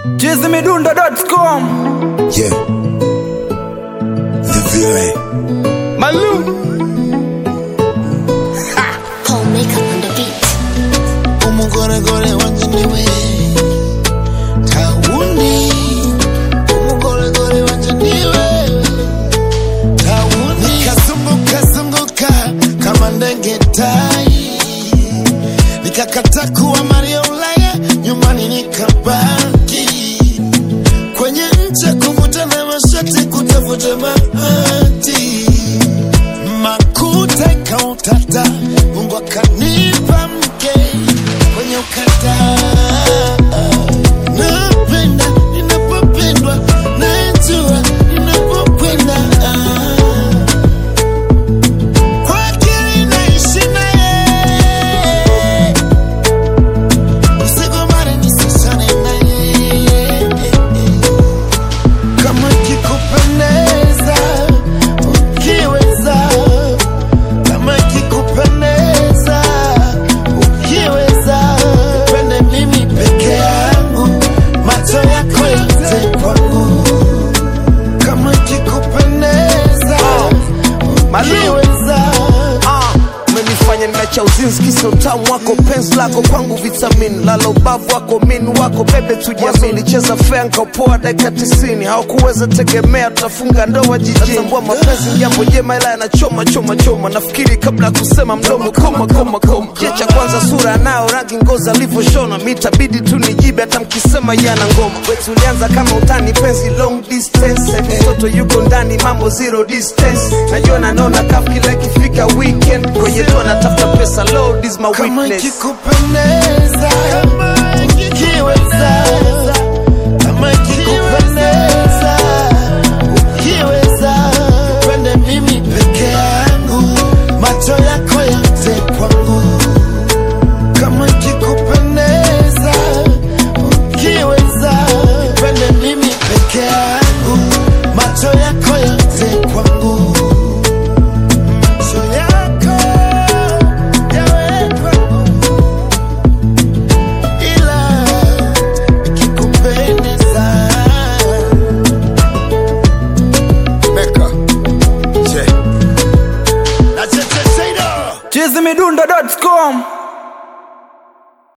chizimidundo.com Yeah. The villain. Malou Whole makeup on the beat. umugoregore wanje niwe tawundi umugoregore wanje niwe tawundi nikazunguka zunguka kama ndege tai nikakata kuwa Maria Ulaya nyumbani nikabaki kwenye ncha kuvuta na mashati kutafuta bahati makuta ikautata Mungu akanipa mke kwenye ukata napenda ninapopendwa najua ninapokwenda kwa akili naishi naye usigomane nisishane naye kama ikikupendeza ukiweza kama ikikupendeza ukiweza pende mimi peke yangu macho yako yote kwangu kama ikikupendeza ukiweza Ah, umenifanya nimeacha uzinzi kisa utamu wako penzi lako kwangu vitamin lala ubavu wako min wako bebe tujiamini ulicheza fea nkapoa dakika tisini hawakuweza tegemea tutafunga ndoa jijini natambua mapenzi ni jambo jema ila yanachoma choma choma nafikiri kabla ya kusema mdomo koma koma koma je cha kwanza sura anayo rangi ngozi alivyoshona mitabidi tu nijibe hata mkisema yana ngoma wetu ulianza kama utani penzi long distance mtoto yuko ndani mambo zero distance najua nanona kaf kila ikifika weekend kwenye tu anatafuta pesa load is my kama weakness ikikupendeza ukiweza kama ikikupendeza ukiweza pende mimi peke yangu macho yako yote kwangu kama ikikupendeza ukiweza pende mimi peke yangu macho yako yote kwangu macho yako yawe kwangu ila ikikupendeza Mecca. Yeah. na chechecheido chizimidundo.com